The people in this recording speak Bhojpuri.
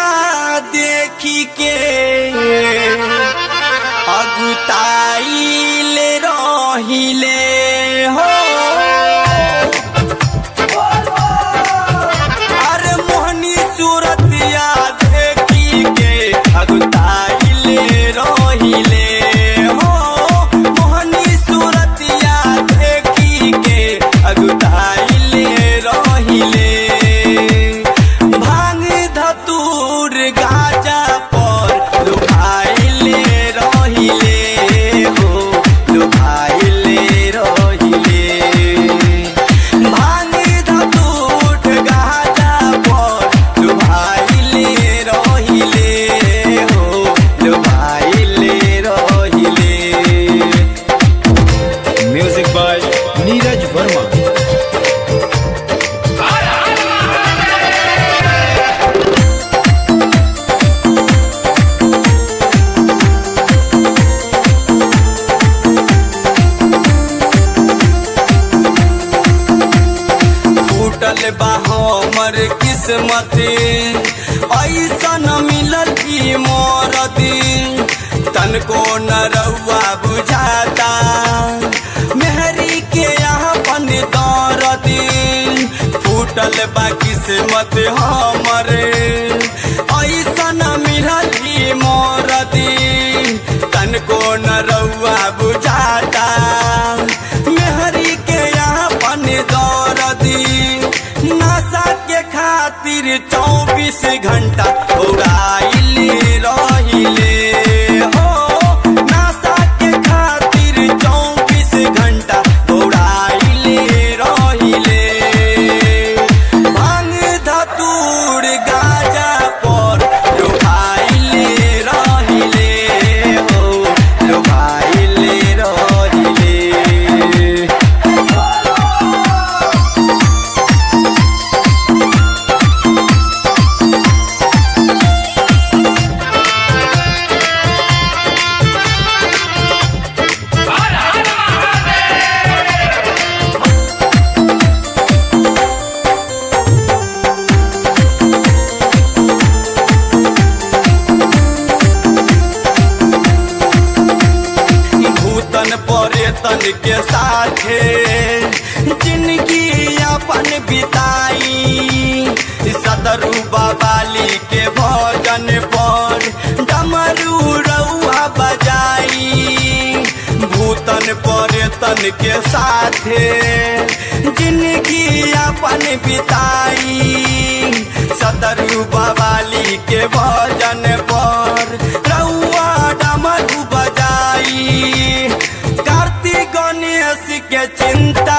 सूरतिया देखी के अगुताइल रहिले हो अरे मोहनी सूरतिया देखी के अगुताइल रहिले हो मोहनी सूरतिया देखी के अगुताइल रहिले भांग धतूर गाजा पर लुभाइले रहिले हो लुभाइले रहिले भांग धतूर गाजा पर लुभाइले रहिले हो लुभाइले रहिले म्यूजिक बाय नीरज वर्मा फूटल बा हमर किस्मत ऐसन मिलल की मोरती तनको न रउआ बुझाता मेहरी के यहाँ पन दौरती फूटल बा किस्मत हमर ऐसन मिलल की मोरती तनको न रउआ बुझाता मेहरी के यहाँ पन दौरती नशा के खातिर चौबीस घंटा उड़ाइले रहिले हो नशा के खातिर चौबीस घंटा उड़ाइले रहिले भांग धतूर गाजा पर लुभाइले रहिले हो लुभाइले रहिले भूतन परेतन के साथे जिंदगी अपन बिताई सदरू बाबाली के भजन पर डमरू रउआ बजाई भूतन परेतन के साथे जिंदगी अपन बिताई सदरू बाबाली के भजन पर रउआ डमरू बजाई कार्तिक गणेश के चिंता